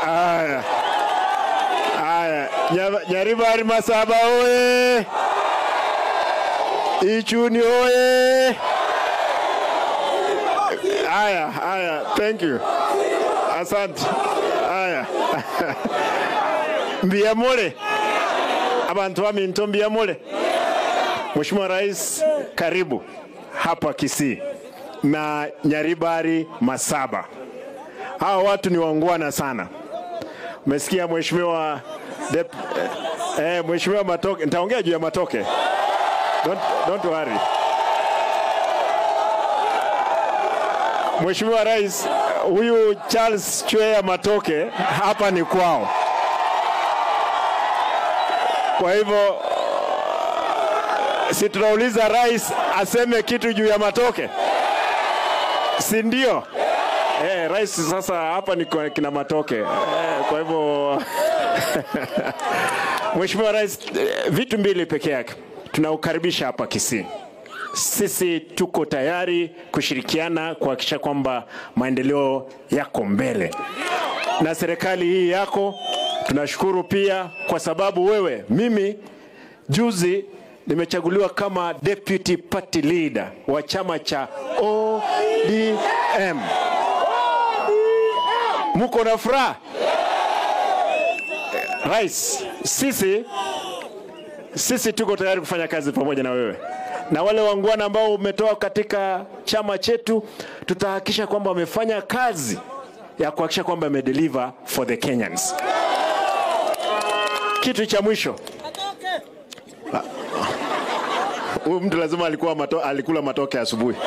Haya, haya, Nya- Nyaribari Masaba oye! Ichuni oye! Haya, haya, thank you, asante. Haya mbiyamule abantu baminto mbiyamule. Mheshimiwa Rais, karibu hapa Kisii na Nyaribari Masaba. Hawa watu ni wangwana sana. Umesikia Mheshimiwa Dep eh, eh, Mheshimiwa Matoke, nitaongea juu ya Matoke. Don't, don't worry. Mheshimiwa Rais, huyu Charles Chwea Matoke hapa ni kwao. Kwa hivyo si tunauliza rais aseme kitu juu ya Matoke, si ndio? Eh, rais sasa hapa ni kwa kina Matoke eh, kwa hivyo Mheshimiwa Rais, eh, vitu mbili peke yake tunaukaribisha hapa Kisii. Sisi tuko tayari kushirikiana kuhakikisha kwamba maendeleo yako mbele na serikali hii yako. Tunashukuru pia kwa sababu wewe, mimi juzi nimechaguliwa kama deputy party leader wa chama cha ODM. Muko na furaha? Rais, sisi sisi tuko tayari kufanya kazi pamoja na wewe na wale wangwana ambao umetoa katika chama chetu, tutahakikisha kwamba wamefanya kazi ya kuhakikisha kwamba wamedeliver for the Kenyans. Kitu cha mwisho, Ah, huyu mtu lazima alikuwa mato, alikula matoke asubuhi.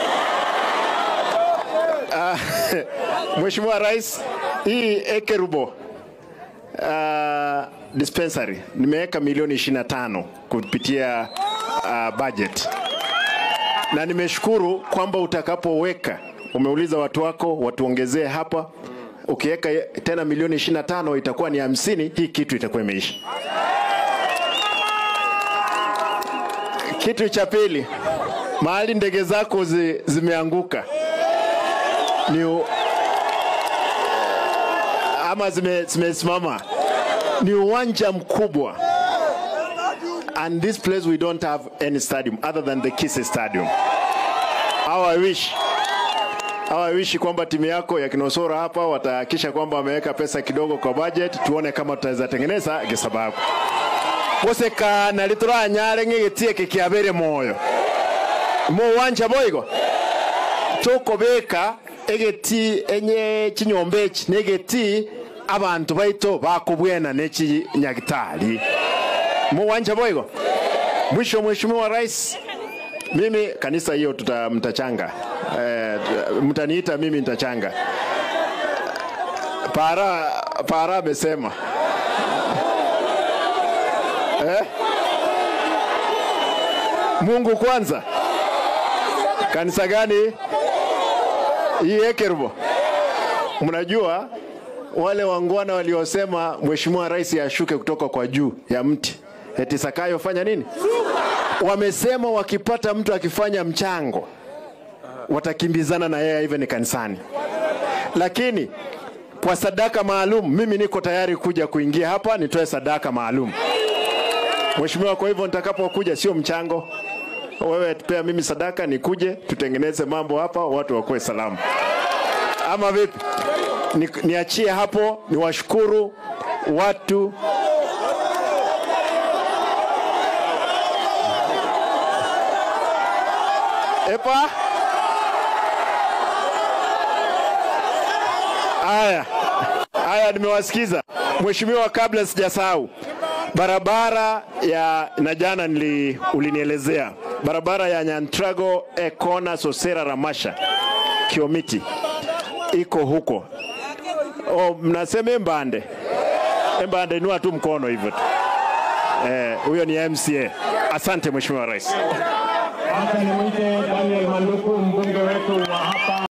Ah, Mheshimiwa Rais, hii Ekerubo uh, dispensary nimeweka milioni 25 kupitia uh, budget na nimeshukuru kwamba utakapoweka umeuliza watu wako watuongezee hapa ukiweka tena milioni 25 itakuwa ni hamsini hii kitu itakuwa imeisha kitu cha pili mahali ndege zako zi, zimeanguka ni u- ama zime- zimesimama ni uwanja mkubwa and this place we don't have any stadium other than the Kise Stadium. How I wish How I wish kwamba timu yako ya Kinosora hapa watahakisha kwamba wameweka pesa kidogo kwa budget, tuone kama tutaweza tengeneza gisababu gusekana rituranyare ng'igitie kikiabere moyo mu wanja boigo tukubika egeti enye chinyomba eki negeti abantu baito bakubwena neki nyagitari muwanja boigo mwisho mheshimiwa rais mimi kanisa hiyo tuta mtachanga eh, mtaniita mimi nitachanga para para amesema eh? Mungu kwanza kanisa gani hii Ekerubo mnajua wale wangwana waliosema mheshimiwa rais ashuke kutoka kwa juu ya mti eti Sakayo fanya nini? Wamesema wakipata mtu akifanya mchango watakimbizana na yeye even kanisani, lakini kwa sadaka maalum, mimi niko tayari kuja kuingia hapa nitoe sadaka maalum mheshimiwa. Kwa hivyo nitakapokuja, sio mchango, wewe pea mimi sadaka, nikuje tutengeneze mambo hapa, watu wakuwe salama, ama vipi? Ni, niachie hapo, niwashukuru watu Epa. Haya, haya, nimewasikiza mheshimiwa. Kabla sijasahau, barabara ya na jana nili, ulinielezea barabara ya Nyantrago Ekona Sosera Ramasha Kiomiti iko huko. O, mnasema Embande, Embande, inua tu mkono hivyo tu. Eh, huyo ni MCA. Asante mheshimiwa rais. Hapa nimwite Daniel Manduku, mbunge wetu wa hapa